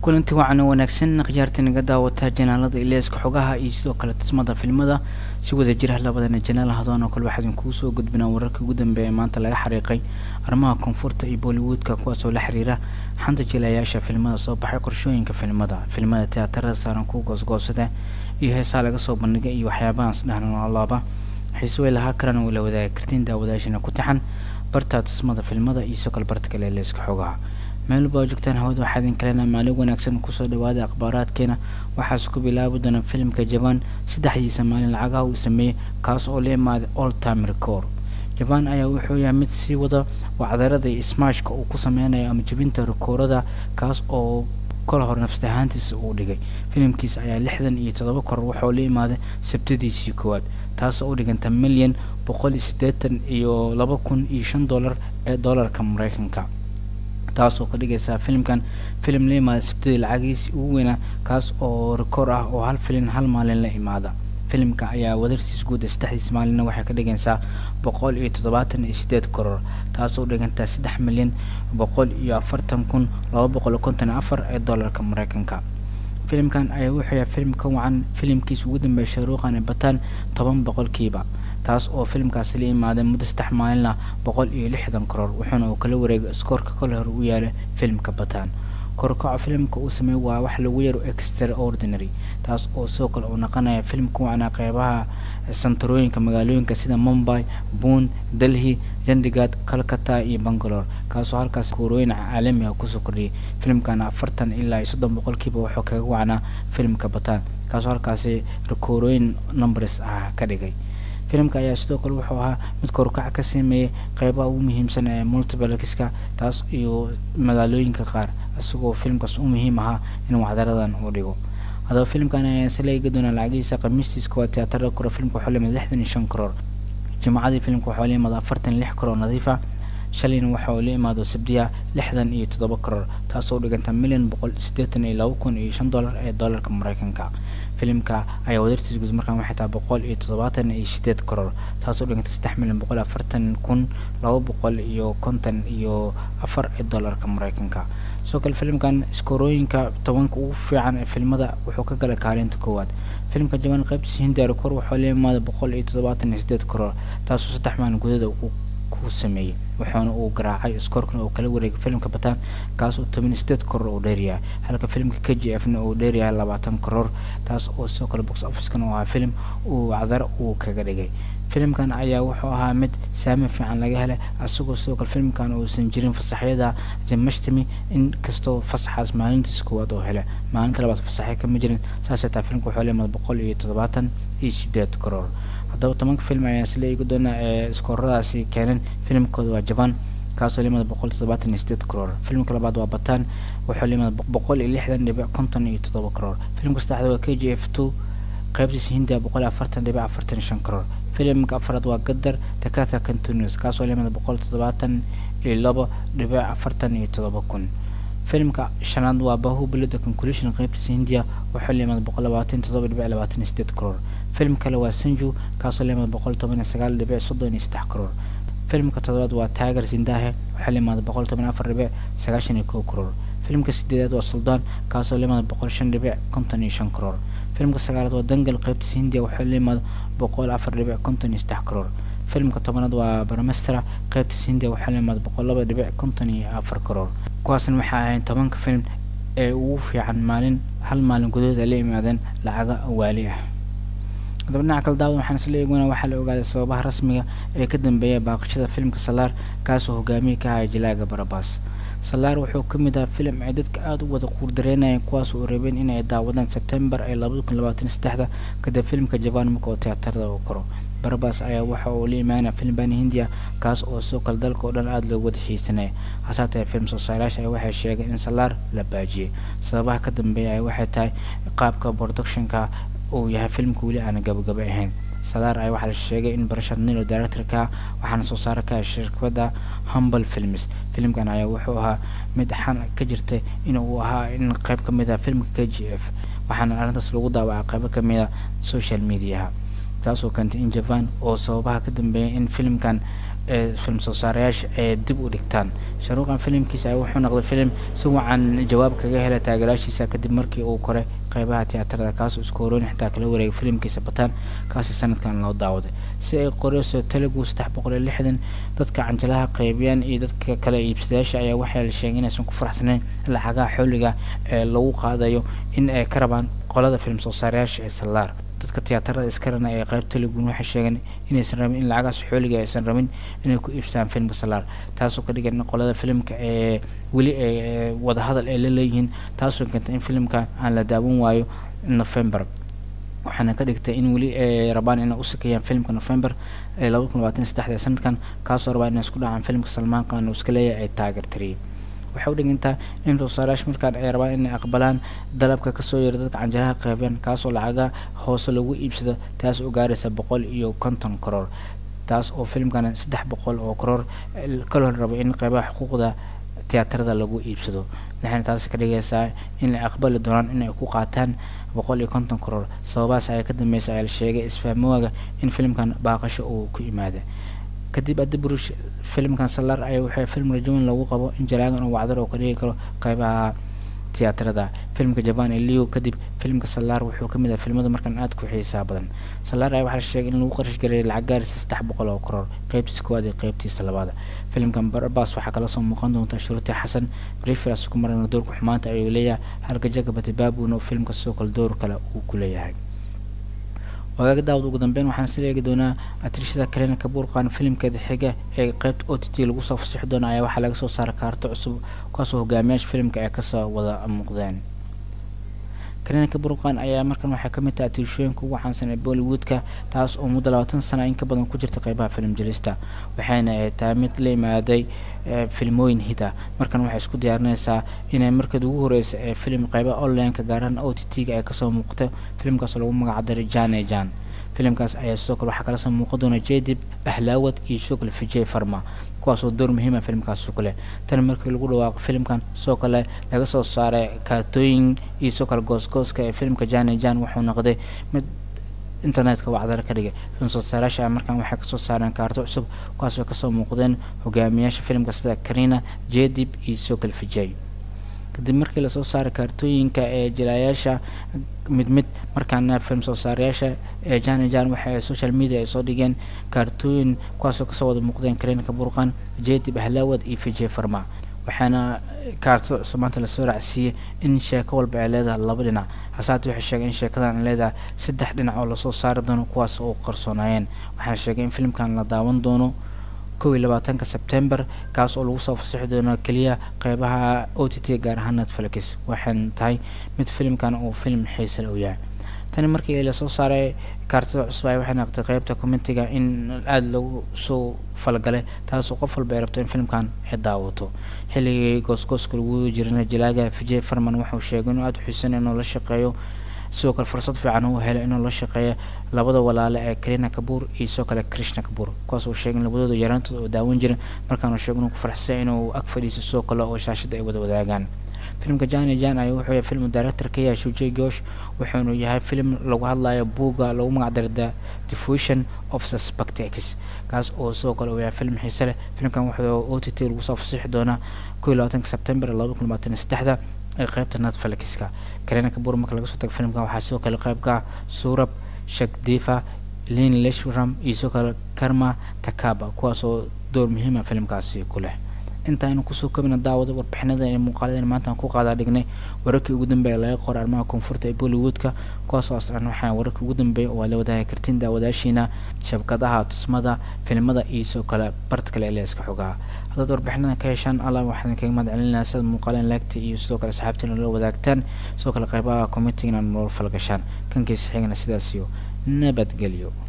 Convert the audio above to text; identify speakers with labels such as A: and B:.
A: kulanti wacan wanaagsan khiyaarta naga daawataa janaalada ileeska xogaha iyo sidoo kale tismada filmada si wada jira labadana janaal hadoon oo kale waxaa idinkugu soo gudbinaa wararkii ugu dambeeya maanta laga xariiqay arrimaha koonfurta iyo bollywoodka kuwaasoo la xiriira xanta jilayaasha filmada soo baxay qorshooyinka filmada filmada tiyaatarada saaran kuwa goosgoosada iyo heesaa laga soo bandhigay iyo waxyaabahaas dhehna alaaba xiise way lahaa karaan oo la wadaagi kartiin daawadaashana ku taxan barta tismada filmada iyo sidoo kale barta kale ileeska xogaha meelba joogtaan hawada waxaa idin kalena maalin wanaagsan kusoo dhawaada akhbaaraadkeena waxaase ku bilaabi doona filimka jaban saddexdiisa maalin lacagaha uu sameeyey kaas oo la imaaday all time record jaban ayaa wuxuu yahay mid sii wada wacdarada iyo smashka uu ku sameynayo ama jebinta rekoorada kaas oo kol hor nafsad ahaantiisa uu dhigay filimkiisa ayaa lixdan iyo toddoba koror waxauu la imaaday sabtadiisii koowaad taasoo u dhiganta milyan boqol iyo siddeetan iyo laba kun iyo shan dollar ee dollarka mareykanka taasoo ka dhigaysa filimkan filim la imaada sabtadii lacagiisii ugu weynaa kaas oo rekoor ah oo hal filin hal maalin la imaada filimka ayaa wadartiis guuda saddexdiis maalinna waxay ka dhigaysaa boqol iyo toddobaatan iyo sideed koror taasoo dhigantaa saddex milyan boqol iyo afartan kun laba boqol iyo konton afar ee dollarka mareykanka filimkan ayaa wuxuu yahay filim ka wacan filimkiisa ugu dambeeya shaaruuqan ee bataan toban boqolkiiba taas oo filimkaasi la imaaday muddo saddex maalinla boqol iyo lixdan koror wuxuuna uu kala wareegay iskoorka kole hor u yaala filimka bataan korkaca filimka uu sameeyey waa wax lagu yaro extraordinary taas oo sidoo kale uu naqanaya filim ku wacnaa qeybaha santarooyinka magaalooyinka sida mumbai boon delhi chandigad calcata iyo bangalore kaasoo halkaas kuurooyin caalami ah kusoo kordhiyay filimkana afartan ilaa iyo soddon boqolkiiba wuxuu kaga wacnaa filimka bataan kaasoo halkaasi rekoorooyin numbers ah ka dhigay filimka ayaa sidoo kale wuxuu ahaa mid korkac ka sameeyey qeybaha ugu muhiimsan ee multibalkiska taas iyo magaalooyinka qaar isagoo filimkaas u muhiim ahaa in wacdaradan uu dhigo haddaba filimkan ayaa isla eegi doonaa lacagihiisa khamiistiis kuwaa tiyaatarada kore filimka waxuu limid lixdan iyo shan karoor jimcadii filimka waxuu la imaada afartan iyo lix karoor nadiifa shalayna waxa uu la imaado sabdiya lixdan iyo toddoba karoor taasoo u dhiganta milyan boqol siddeetan iyo laba kun iyo shan dollar ee dollarka mareykanka filimka ayaa wadartiis guud markaan waxay tahay boqol iyo toddobaatan iyo sideed karoor taasoo dhiganta saddex milyan boqol afartan kun laba boqol iyo konton iyo afar ee dollarka mareykanka sidoo kale filimkan iskoorooyinka tobanka ugu fiican ee filmada wuxuu ka galay kaalinta koowaad filimka jaban qaybtiisa hindiya rekoor waxuu la imaaday boqol iyo toddobaatan iyo sideed karoor taasoo saddex maalin gudada uu ku sameeyey wuxuuna uu garaacay iskoorkana uu kala wareegay filimka bataan kaas oo toban sideed koror uu dheeryahay halka filimka k g f na uu dheeryahay labaatan koror taas oo sidoo kale box officekana uu ahaa filim uu wacdar uu kaga dhigay filimkan ayaa wuxuu ahaa mid saami fiican laga helay asagoo sidoo kale filimkan uusan jirin fasaxyada jamashtami in kastoo fasaxaas maalintiis koowaad oo hele maalinta labaad fasaxya kama jirin saasay taa filimka wuxuu leemada boqol iyo toddobaatan iyo sideed koror haddaba tobanka film ayaa isla eegi doonaa ee iskooradaasi keeneen filimkooda waa jaban kaasoo limada boqol toddobaatan iyo sideed karoor filimka labaad waa bataan wuxuu limada boqol iyo lixdan dhibic konton iyo toddoba karoor filimka saddexaad waa k g f two qaybtiisa hindiya boqol iyo afartan dhibic afartan iyo shan karoor filimka afraad waa gadar takata continuous kaasoo limada boqol toddobaatan iyo laba dhibic afartan iyo toddoba kun filimka shanaad waa bahubali the conclusion qaybtiisa hindiya wuxuu limada boqol labaatan toddoba dhibic labaatan iyo sideed karoor filim kale waa sanju kaasoo limada boqol toban iyo sagaal dhibic soddon iyo saddex karoor filimka toddobaad waa taagar zindahe waxaa limada boqol toban afar dhibic sagaashan iyo kow karoor filimka sideedaad waa suldaan kaasoo limada boqol shan dhibic konton iyo shan karoor filimka sagaalaad waa dangal qaybtiisa hindiya waxaa limada boqol afar dhibic konton iyo saddex karoor filimka tobanaad waa baramestera qaybtiisa hindiya waxaa limada boqol laba dhibic konton iyo afar karoor kuwaasna waxaa ahayn tobanka filim ee ugu fiican maalin hal maalin gudahood ay la imaadeen lacaga awaali ah haddaba dhinaca kale daawad waxaan isla eegona waxaa la ogaaday sababaha rasmiga ee ka dambeeya baaqashada filimka salaar kaasoo hogaamiye ka haya jilaaga barabaas salaar wuxuu ka mid ahaa filim ay dadka aada u wada quurdareynayeen kuwaas oo rabeen inay daawadaan sebtembar ee labada kun labaatan saddexda kadib filimka jabaan marka oo tiyaatarada uu koro barabaas ayaa waxa uu la imaanaya filim bani hindiya kaas oo sidoo kale dalka oo dhan aada loogu wada xiisanaya hasaatee film soosaarayaasha ayaa waxay sheegeen in salaar la baajiyey sababaha ka dambeeya ay waxay tahay qaabka productionka uu yahay filimka weli aana gabagaba ahayn salaar ayaa waxaa la sheegay in barashar nilo directorka waxaana soo saara ka shirkadda humble films filimkan ayaa wuxuu ahaa mid xan ka jirtay in uu ahaa in qayb ka mid ah filmka k g f waxaana arrintaas lagu daawacay qaybo ka mid a social mediaha taasoo keentay in japan oo sababaha ka dambeeyay in filimkan ee film soo saarayaasha ee dib u dhigtaan shaaruuqan filimkiisa wuxuu noqday filim si wacan jawaab kaga helay taageeraashiisa kadib markii uu koray qeybaha tiyaatarada kaasoo isku horoyn xitaa kala wareegay filimkiisa bataan kaasi sanadkan loo daawaday si ay qoreyso telugu saddex boqol iyo lixdan dadka canjalaha qeybiyaan iyo dadka kale iibsadayaasha ayaa waxaa la sheegay inaysan ku faraxsaneyn lacagaha xooliga ee lagu qaadayo in ay ka rabaan qolada film soo saarayaasha ee sallaar dadka tiyaatarada iskarana ee qeyb telugun waxay sheegeen inaysan rabin in lacagaas xooliga aysan rabin inay ku iibsadaan filmka sallaar taasoo ka dhigan in qolada filimka ee weli ee wadahadal ay la leeyihiin taasoo keentay in filimka aan la daawan waayo november waxaana ka dhigtay in weli ay rabaan inay u sakeeyaan filmka november ee labada kun labaatan saddexda sanadkan kaasoo rabaa inay isku dhacaan filmka salmaan qaan uu iska leeyahay ay taageertiriyay waxay u dhigantaa in soosaarayaasha markaan ay rabaan inay aqbalaan dalabka kasoo yeera dadka canjalaha qeybeen kaasoo lacaga hoose lagu iibsado taas oo gaaraysa boqol iyo konton karoor taas oo filimkan saddex boqol oo karoor kaloo rabo in qeybaha xuquuqda tiyaatarada lagu iibsado waxayna taasi ka dhigaysaa in ay aqbali doonaan inay ku qaataan boqol iyo konton karoor sababahaas ayaa ka dambeysay ayaa la sheegay isfahmooga in filimkan baaqasho uu ku yimaada kadib adiburush filimkan salar ayaa waxay film rajaweyn lagu qabo in jalaagan oo wacdar oo ka dhigi karo qeybaha tiyaatarada filmka jaban ee leo kadib filmka salar wuxuu kamid ah filmada markan aad ku xiisaa badan salar ayaa waxaa la sheegay in lagu qarash gareeyay lacag gaaraysa saddex boqol oo karoor qeybtiisa koowaad iyo qeybtiisa labaada filimkan barbas waxaa kala soo muuqan doonta shuruuti xasan brifiras ku marana doorka xumaanta ayuu leeyahay halka jaga batibabuna oo filmka sidoo kale door kale uu ku leeyahay wagaga daawad ugu dambeyn waxaan sila eegi doonaa atrishada kalena kabuurqaan filimkeeda xiga ee qeybta o t t lagu soo fasixi doona ayaa waxaa laga soo saaray kaarto cusub kuwaasoo hogaamiyaasha filimka ay kasoo wada muuqdeen kalena kabuurqaan ayaa markan waxay kamid tahay atiirshooyinka ugu caansan ee bollywoodka taas oo muddo labaatan sana in ka badan ku jirta qeybaha filim jelista waxayna ay tahay mid la imaaday filmooyin hida markan waxay isku diyaarinaysaa inay markeed ugu horeysa ee filim qeybaha onlineka gaarahaan o t t-ga ay kasoo muuqato filimkaas lagu magacdaray jan e jan filimkaas ayaa sidoo kale waxaa kala soo muuqan doona jedib ahlaawad iyo sidoo kale vijay farma kuwaasoo door muhiima filimkaas ku leh tan markii lagu dhawaaqo filimkan sidoo kale laga soo saaray kaartooyin iyo sidoo kale goosgooska ee filimka jan e jan wuxuu noqday mid internetka wacdara ka dhigay film soo saarayaasha markan waxay kasoo saareen kaarto cusub kuwaasoo kasoo muuqdeen hogaamiyaasha filimka sida karina jedib iyo sidoo kale vijay kadib markii lasoo saaray kaartooyinka ee jilaayaasha mid mid markaana film soo saarayaasha ee jan e jan waxa ay social media ay soo dhigeen kaartooyin kuwaasoo kasoo wada muuqdeen kareenka burqan jedib ahlaawad iyo vijay farma waxaana kaarto cusub maanta lasoo raacsiiyey in sheeko walba ay leedahay laba dhinac hasaate waxay sheegay in sheekadan ay leedahay saddex dhinac oo lasoo saari doono kuwaas oo qarsoonaayeen waxaana sheegay in filimkan la daawan doono kow iyo labaatanka sebtember kaas oo lagu soo fasixi doono keliya qeybaha o t t gaar ahaan netflix waxayna tahay mid filimkan uu film xiisale u yahay tani markii lasoo saaray kaartada cusub ay waxay noqotay qeybta commentiga in aada lagu soo falgalay taasoo qof walba ay rabto in filimkan ay daawato xilligii goosgooska lagu jirana jalaaga vijay farman wuxuu sheegay inuu aada u xiisan inuu la shaqeeyo sidoo kale fursad fiican uu helay inuu la shaqeeyo labada walaale ee karina kabuur iyo sidoo kale krishna kabuur kuwaas uu sheegay in labadooda yaraantooda oo daawan jirin markaanu sheegay inuu ku faraxsay inuu ag fadhiiso sidoo kale oo shaashada ay wada wadaagaan filimka jani jan ayaa wuxuu yahay film director ka yahay shujay gosh wuxuunu yahay film lagu hadlayo buugga lagu magacdaray the diffusion of suspectex kaas oo sidoo kale uu yahay film xiise leh filimkan wuxuu o t t lagu soo fasixi doonaa kow iyo labaatanka sebtember labada kun labaatan iyo saddexda ee qeybta netflixka karina kabuur marka laga soo tago filimkan waxaa sidoo kale qeybka suurab shakdifa lin leshram iyo sidoo kale karma takaba kuwaasoo door muhiima filimkaasi ku leh intaaynu kusoo kabina daawada warbixinada ee muuqaaladan maanta aan ku qaadaa dhignay wararkii ugu dambeeya laga qoray arrimaha koonfurta ee bollywoodka kuwaasoo aslan waxaa wararkii ugu dambeeya oo aad la wadaagi kartiin daawadaashiina shabkadaha tusmada filimada iyo sidoo kale barta kale ee leeska xogaha haddaad warbixinadan ka heshaan allah waxaan kaga mahad celinayna sidaad muuqaaleen laagta iyo sidoo kale asxaabtiina la wadaagtaan sidoo kale qeybaha committeegna nolol falgashaan kankiisa xigana sidaas iyo nabadgelyo